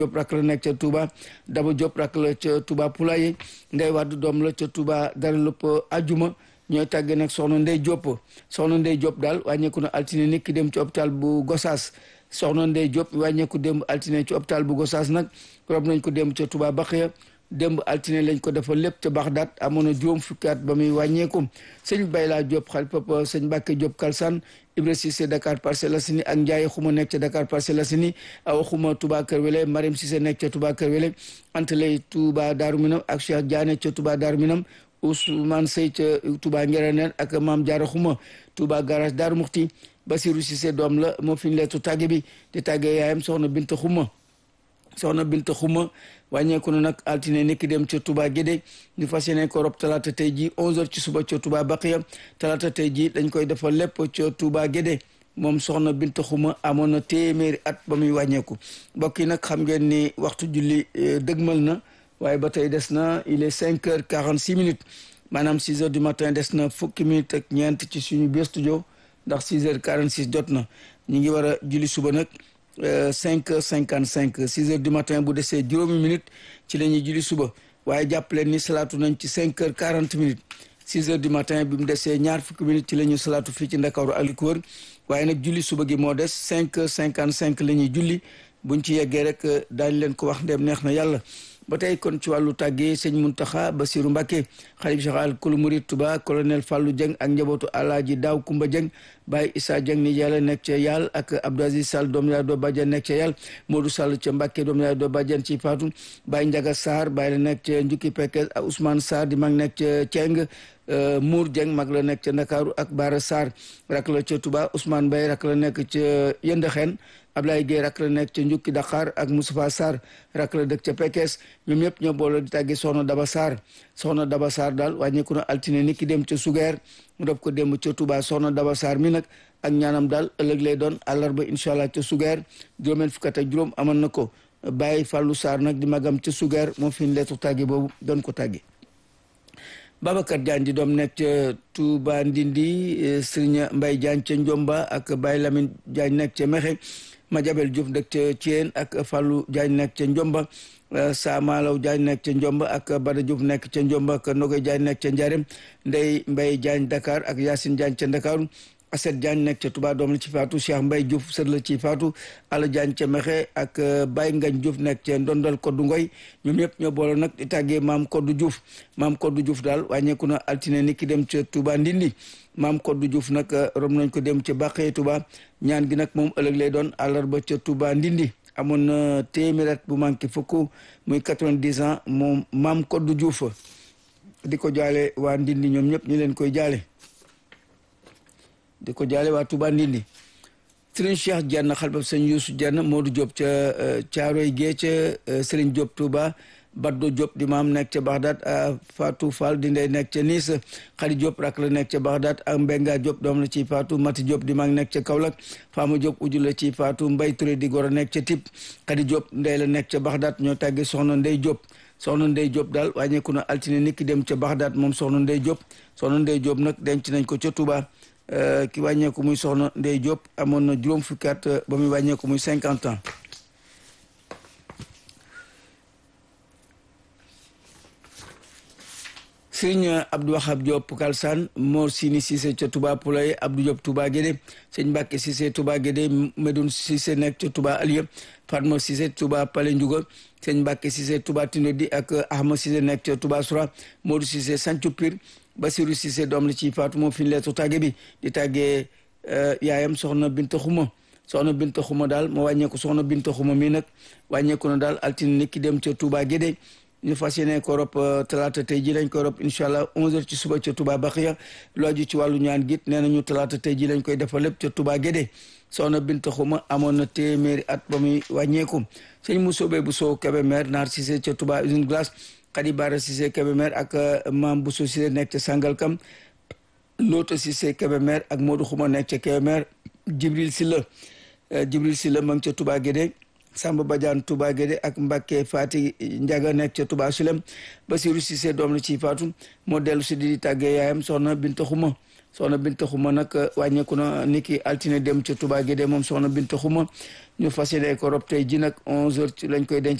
Diop rak la nekk ca Touba Daba Diop rak la ca Touba Poulaye Ndey Wade doom la ca Touba dara lépp ajuma ñooy tàggee nag soxna Ndey Diop soxna Ndey Diop daal wàññeeku na altine nit ki dem ci hôpital bu Gossas soxna Ndey Diop wàññeeku démb altine ci hôpital bu Gossas nag rob nañ ko démb ca Touba Baxiya démb altine lañ ko defal lépp ca Baxdaat amoon na juróom fukki at ba muy wàññeeku sëñ Bayla Diop xal papa sëñ Mbàkke Diop Kalsane Ibra Cissé Dakar Parcelles Assainies ak Ndiaye xuma nekk ca Dakar Parcelles Assainies awa xuma Touba Kër Wele Mariam Cissé nekk ca Touba Kër Wele Antalay Touba Daaru Minam ak Cheikh Diané ca Touba Daaru Minam Ousmane Sey ca Touba Ngereneen ak Maam Jaara xuma Touba garage Daaru Muxti Basiru Cissé doom la moo fi ñu leetu tàgge bi di tàggee yaayam soxna Binta xuma soxna Binta xuma wàññeeku na nag altine nekki dem ca Touba Guédé ñu fas yéene ko rob talaata tey ji 11h ci suba ca Touba Baqiya talaata tey ji dañ koy defal lépp ca Touba Guédé moom soxna Binta Xuma amoon na téeméeri at ba muy wàññeeku mbokk yi nag xam ngeen ni waxtu julli dëgmal na waaye ba tey des na il est 5 heures 46 minutes maanaam 6 heures du matin des na fukki minutes ak ñeent ci suñu biir studio ndax 6 heures 46 jot na ñu ngi war a julli suba nag. cinq heures cinquante cinq six heures du matin bu desee juróomi minutes ci la ñuy julli suba waaye jàpp leen ni salaatu nañ ci cinq heures quarante minutes six heures du matin bi mu desee ñaar fukki minutes ci la ñuy salaatu fii ci Ndakaaru ak li ko wër waaye nag julli suba gi moo des cinq heures cinquante cinq la ñuy julli buñ ci yeggee rek daañ leen ko wax ndem neex na yàlla ba tey kon ci wàllu tàggee sëñ Muntaxa Basiru Mbàkke xalif général kulu murid Tuba colonel Fallou Dieng ak njabootu alaaji Daaw Kumba Dieng Baye Issa Dieng ni yàlla nekk ca yàlla ak Abdou Aziz Sall doom yaay doo bàjjan nekk ca yàlla Modou Sall ca Mbàkke doom yaay doo bàjjan ci faatu Baye Njaga Sarr Baye la nekk ca Njukki Pekes ak Ousmane Sarr di mag nekk ca Ceng Mour Dieng mag la nekk ca Ndakaaru ak Bara Sarr rak la ca Tuba Ousmane Baye rak la nekk ca Yëndëxeen Ablaye Gueye rak la nekk ca Njukki Dakar ak Moustapha Sarr rak la dëkk ca Pekes ñoom ñëpp ñoo boole di tàggi soxna Daba Sarr soxna Daba Sarr daal wàññeeku na altine ni ki dem ca Sugeer mu def ko dem ca Touba soxna Daba Sarr mi nag ak ñaanam daal ëllëg lay doon àllarba incha allah ca Sugeer juróomeen fukk ak juróom amoon na ko Baye Fallou Sarr nag di magam ca Sugeer moo fi leetu tàggi boobu doon ko tàggi Babacar Diagne di doom nekk ca Touba Ndindi Serigne Mbaye Diagne ca Njomba ak Baye Lamine Diagne nekk ca Mexe Madiabel Diouf dëkk ca Thiène ak Fallou Diagne nekk ca Njomba Saamalaw Diagne nekk ca Njomba ak Bada Diouf nekk ca Njomba ak Nogoy Diagne nekk ca Njarem Ndey Mbaye Diagne Dakar ak Yacine Diagne ca Ndakaaru Aset Diagne nekk ca Touba doom la ci faatu Cheikh Mbaye Diouf sër la ci faatu Ala Diagne ca Mexe ak Baye Ngagne Diouf nekk ca Ndondal Koddu Ngoy ñoom ñëpp ñoo boole nag di tàggee maam Koddu Diouf maam Koddu Diouf daal wàññeeku na altine ni ki dem ca Touba Ndindi maam Koddu Diouf nag rom nañ ko dem ca Bàqee Touba ñaan gi nag moom ëllëg lay doon àllarba ca Touba Ndindi amoon na téeméer at bu manqué fukk muy quatre-vingt-dix ans moom maam Koddu Diouf di ko jaale waa Ndindi ñoom ñëpp ñu leen koy jaale di ko jaale waa Touba Ndindi Serigne Cheikh Dieng xalbab sëñ Youssou Dieng Modou Diop ca Caaroy Gée ca Serigne Diop Touba Baddo Diop di maam nekk ca Bagdad Fatou Fall di ndey nekk ca Nice Khady Diop rak la nekk ca Bagdad ak Mbenga Diop doom la ci Fatou Mati Diop di mag nekk ca Kaolack Fama Diop uju la ci Fatou Mbay Touré di goro nekk ca Tip Khady Diop ndey la nekk ca Bagdad ñoo tàgge soxna Ndey Diop soxna Ndey Diop daal wàññeeku na altine nit ki dem ca Bagdad moom soxna Ndey Diop soxna Ndey Diop nag denc nañ ko ca Touba ki wàññeeku muy soxna Ndey Diop amoon na juróom fukki at ba muy wàññeeku muy cinquante ans sëñ Abdou Wahab Diop Kalsane Mor Sini Cissé ca Touba Poulaye Abdou Diop Touba Guédé sëñ Mbacke Cissé Touba Guédé Medoun Cissé nekk ca Touba Alieu Fatma Cissé Touba Palais Ndiouga sëñ Mbacke Cissé Touba Tindodi ak Ahmad Cissé nekk ca Touba Soura Modou Cissé Sancu Pire Basirou Cissé doom la ci Fatou moo fi leetu tàgge bi di tàggee yaayam soxna Binta Xuma soxna Binta Xuma daal moo wàññeeku soxna Binta Xuma mi nag wàññeeku na daal altine nit ki dem ca Touba Guédé ñu fas yéene ko rob talaata tey ji lañ ko rob incha allah 11h ci suba ca Touba Baxiya lu aju ci wàllu ñaan git nee nañu talaata tey ji lañ koy defal lépp ca Touba Guédé soxna Binta Xuma amoon na téeméeri at ba muy wàññeeku sëñ Musobe bu soo Kébémer naar Cissé ca Touba usine glace Khady Bara Cissé Kébémer ak maam Bousso Cissé nekk ca Sangalkam Loota Cissé Kébémer ak Modou Xuma nekk ca Kébémer Jibril Silla Jibril Silla ma ngi ca Touba Guédé Samba Badiane Touba Guédé ak Mbacke Fati Ndiaga nekk ca Touba Sulem Basirou Cissé doom la ci faatu moo dellu si di tàggee yaayam soxna Binta Xuma soxna Binta Xuma nag wàññeeku na niki altine dem ca Touba Guédé moom soxna Binta Xuma ñu fas yéene ko rob tey ji nag 11h ci lañ koy denc